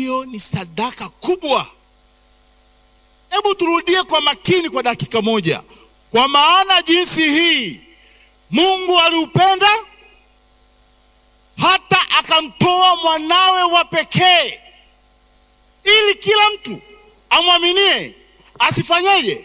hiyo ni sadaka kubwa. Hebu turudie kwa makini kwa dakika moja. Kwa maana jinsi hii Mungu aliupenda hata akamtoa mwanawe wa pekee, ili kila mtu amwaminie asifanyeje?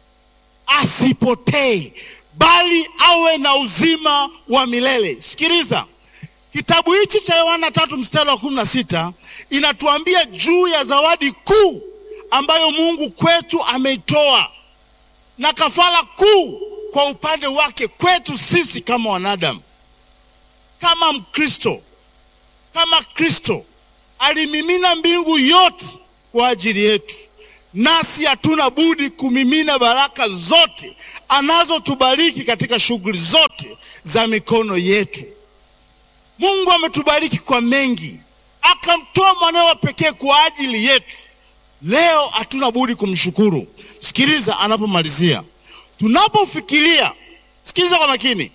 Asipotee, bali awe na uzima wa milele. Sikiliza, kitabu hichi cha Yohana tatu mstari wa kumi na sita inatuambia juu ya zawadi kuu ambayo Mungu kwetu ameitoa na kafara kuu kwa upande wake kwetu sisi kama wanadamu. Kama Mkristo, kama Kristo alimimina mbingu yote kwa ajili yetu, nasi hatuna budi kumimina baraka zote anazotubariki katika shughuli zote za mikono yetu. Mungu ametubariki kwa mengi, akamtoa mwanawe wa pekee kwa ajili yetu. Leo hatuna budi kumshukuru. Sikiliza anapomalizia, tunapofikiria, sikiliza kwa makini,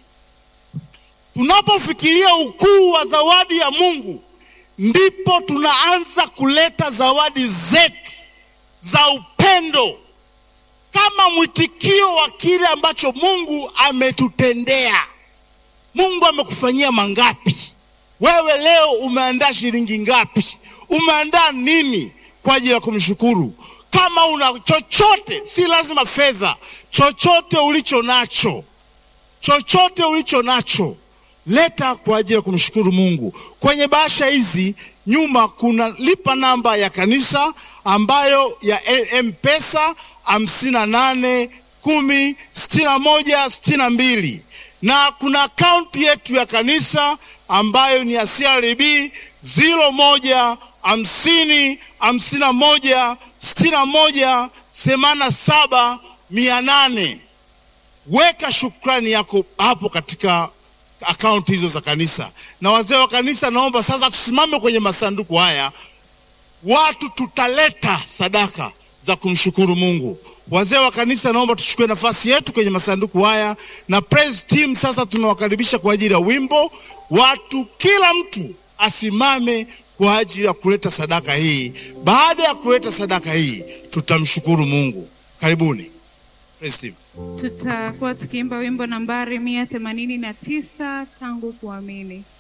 tunapofikiria ukuu wa zawadi ya Mungu, ndipo tunaanza kuleta zawadi zetu za upendo kama mwitikio wa kile ambacho Mungu ametutendea. Mungu amekufanyia mangapi? Wewe leo umeandaa shilingi ngapi? Umeandaa nini kwa ajili ya kumshukuru? Kama una chochote, si lazima fedha, chochote ulicho nacho, chochote ulicho nacho leta kwa ajili ya kumshukuru Mungu. Kwenye bahasha hizi nyuma kuna lipa namba ya kanisa ambayo ya M-Pesa hamsini na nane kumi sitini na moja sitini na mbili na kuna akaunti yetu ya kanisa ambayo ni ya CRDB ziro moja hamsini hamsini na moja sitini na moja themanini na saba mia nane. Weka shukrani yako hapo katika akaunti hizo za kanisa. Na wazee wa kanisa, naomba sasa tusimame kwenye masanduku haya, watu tutaleta sadaka za kumshukuru Mungu. Wazee wa kanisa, naomba tuchukue nafasi yetu kwenye masanduku haya, na praise team sasa tunawakaribisha kwa ajili ya wimbo. Watu, kila mtu asimame kwa ajili ya kuleta sadaka hii. Baada ya kuleta sadaka hii, tutamshukuru Mungu. Karibuni praise team. Tutakuwa tukiimba wimbo nambari mia themanini na tisa tangu kuamini.